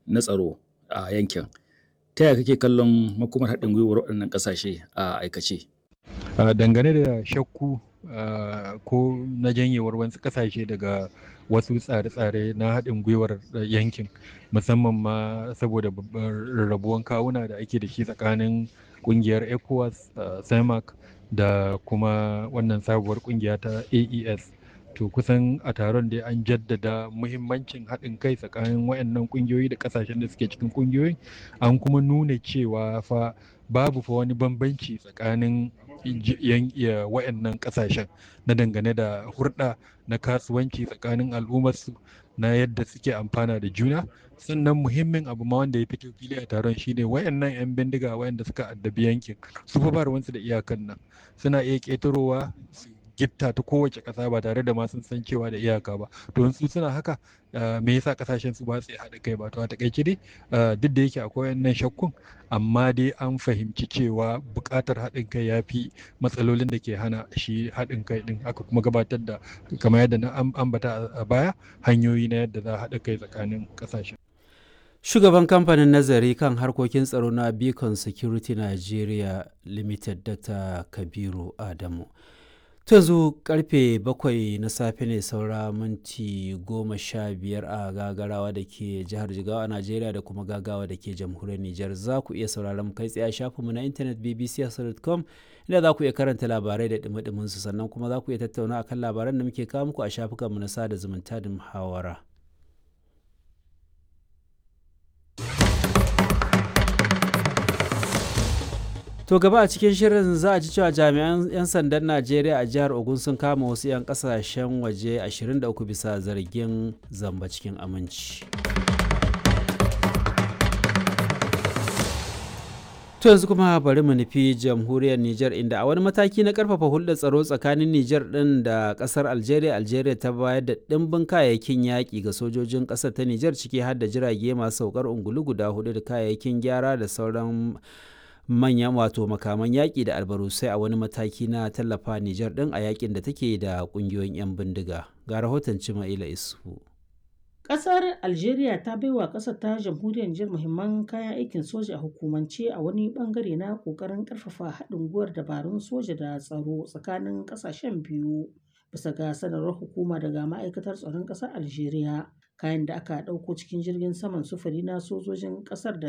na tsaro a yankin. Ta yaya kake kallon makomar haɗin gwiwar waɗannan ƙasashe a aikace? Uh, dangane da shakku uh, ko na janyewar wasu ƙasashe daga wasu tsare-tsare na haɗin gwiwar yankin musamman ma saboda rarrabuwan kawuna da ake da shi tsakanin ƙungiyar ecowas uh, cemac da kuma wannan sabuwar ƙungiya ta aes to kusan a taron dai an jaddada muhimmancin haɗin kai tsakanin wayannan ƙungiyoyi da ƙasashen da suke cikin ƙungiyoyin an kuma nuna cewa fa babu fa wani bambanci tsakanin wayannan ƙasashen na dangane da hurɗa na kasuwanci tsakanin al'ummarsu na yadda suke amfana da juna sannan muhimmin abu ma wanda ya fito fili a taron shine wayannan 'yan bindiga wayanda suka addabi yankin su fa ba ruwansu da iyakan nan suna iya ƙetarowa su gitta ta kowace ƙasa ba tare da ma sun san cewa da iyaka ba to su suna haka me yasa ƙasashen su ba su haɗa kai ba to a takaice dai duk da yake akwai wannan shakkun amma dai an fahimci cewa buƙatar haɗin kai ya fi matsalolin da ke hana shi haɗin kai ɗin aka kuma gabatar da kamar yadda na ambata a baya hanyoyi na yadda za a haɗa kai tsakanin ƙasashen Shugaban kamfanin nazari kan harkokin tsaro na Beacon Security Nigeria Limited Dr. Kabiru Adamu. yanzu karfe bakwai na safe ne saura minti goma sha biyar a gagarawa da ke jihar jigawa a najeriya da kuma gagawa da ke jamhuriyar nijar za ku iya sauraron kai tsaye a shafinmu na intanet bbc.com inda za ku iya karanta labarai da dumi su sannan kuma za ku iya tattauna akan labaran da muke kawo muku a shafukanmu na sada zumunta da muhawara. To gaba a cikin shirin za a ji cewa jami'an 'yan sandan Najeriya a jihar Ogun sun kama wasu 'yan kasashen waje 23 bisa zargin zamba cikin aminci. To yanzu kuma bari mu nufi jamhuriyar Nijar inda a wani mataki na karfafa hulɗar tsaro tsakanin Nijar ɗin da ƙasar Algeria, Algeria ta bayar da ɗimbin kayayyakin yaƙi ga sojojin ƙasar ta Nijar ciki har da jirage masu saukar ungulu guda hudu da kayayyakin gyara da sauran manyan wato makaman yaƙi da albarusai a wani mataki na tallafa Nijar ɗin a yaƙin da take da ƙungiyoyin 'yan bindiga. Ga rahoton Cima'ila Isu. Ƙasar Algeria ta baiwa ƙasar ta jamhuriyar Nijar muhimman kayan aikin soja a hukumance a wani bangare na ƙoƙarin ƙarfafa haɗin gwiwar dabarun soja da tsaro tsakanin ƙasashen biyu. Bisa ga sanarwar hukuma daga ma'aikatar tsaron ƙasar Algeria, kayan da aka ɗauko cikin jirgin saman sufuri na sojojin ƙasar da